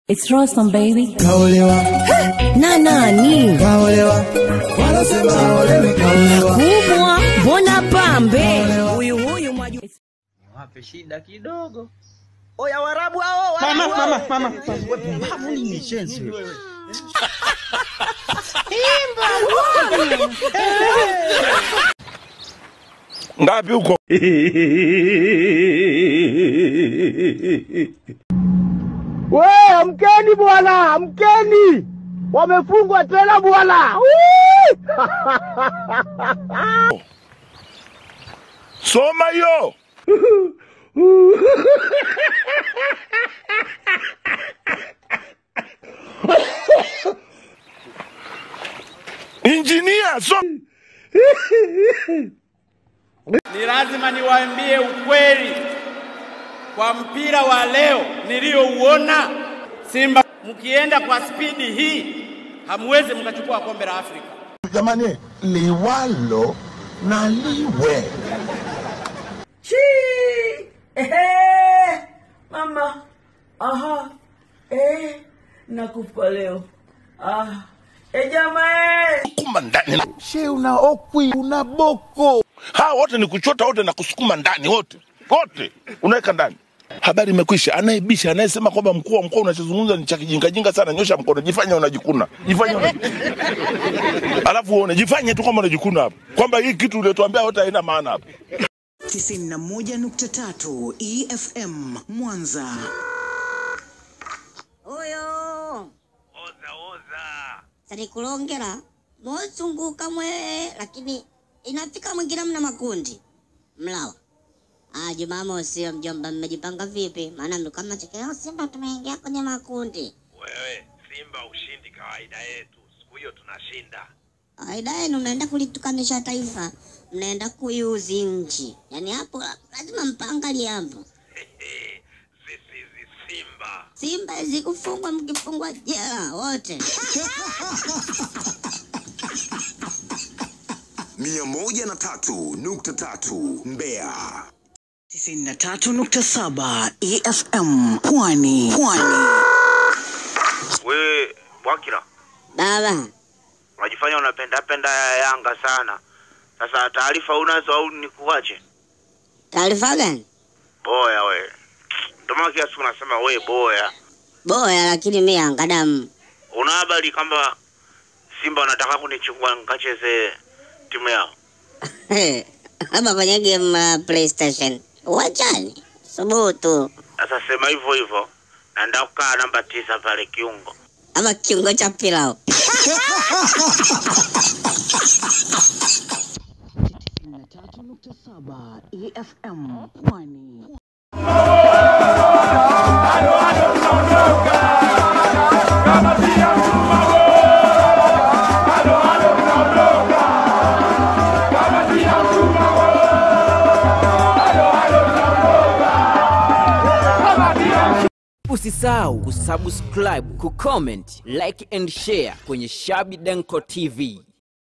It's Rostam baby. kaolewa Na nani? kaolewa wanasema haolewi kaolewa Kubwa, mbona pambe? Huyu huyu mwaju. wape shida kidogo. Oya Warabu hao, Warabu Mama, hao. mama, mama, Wewe pumbavu nini shenzi wewe? ngapi huko We, amkeni bwana, amkeni! Wamefungwa tena bwana! Wii! soma hiyo injinia so Ni lazima niwaambie ukweli kwa mpira wa leo niliyouona. Simba mkienda kwa spidi hii hamwezi mkachukua kombe la Afrika. jamani liwalo na liwe Ehe, mama aha eh, nakufa leo ah, e jamaa eh. sukuma ndani she una okwi una boko hawa wote ni kuchota wote na kusukuma ndani wote wote unaweka ndani habari imekwisha anayebisha anayesema kwamba mkuu wa mkoa unachozungumza ni cha kijingajinga sana nyosha mkono jifanye unajikuna jifanye unajikuna. alafu uone jifanye tu kwamba unajikuna hapo kwamba hii kitu uliotuambia wote haina maana hapo 91.3 EFM Mwanza. oyo oza oza salikulongela mosunguka mwe lakini inafika mwingine mna makundi mlawa ah jumamosi mjomba mmejipanga vipi maana ndo kama chekeo simba tumeingia kwenye makundi Wewe Simba ushindi kawaida yetu, siku hiyo tunashinda. kawaida yenu mnaenda kulitukanisha taifa mnaenda kuiuzi nchi yaani hapo lazima mpangalie hapo Sisi hizi Simba simba zikufungwa mkifungwa jela wote mia moja na tatu nukta tatu Mbeya. 93.7 EFM Pwani. Pwani. wewe Bwakila, baba unajifanya unapenda penda ya Yanga sana. Sasa taarifa unazo au nikuache? taarifa gani Boya we, ndio maana kila siku nasema we boya. boya lakini mi Yanga damu Una habari kwamba Simba wanataka kunichukua nikacheze timu yao? hapa kwenye game ya playstation uwanjani subutu Sasa sema hivyo hivyo, naenda kukaa namba tisa pale kiungo. ama kiungo cha pilau 93.7 EFM Pwani. Usisahau kusubscribe, kucomment, like and share kwenye Shabi Denko TV.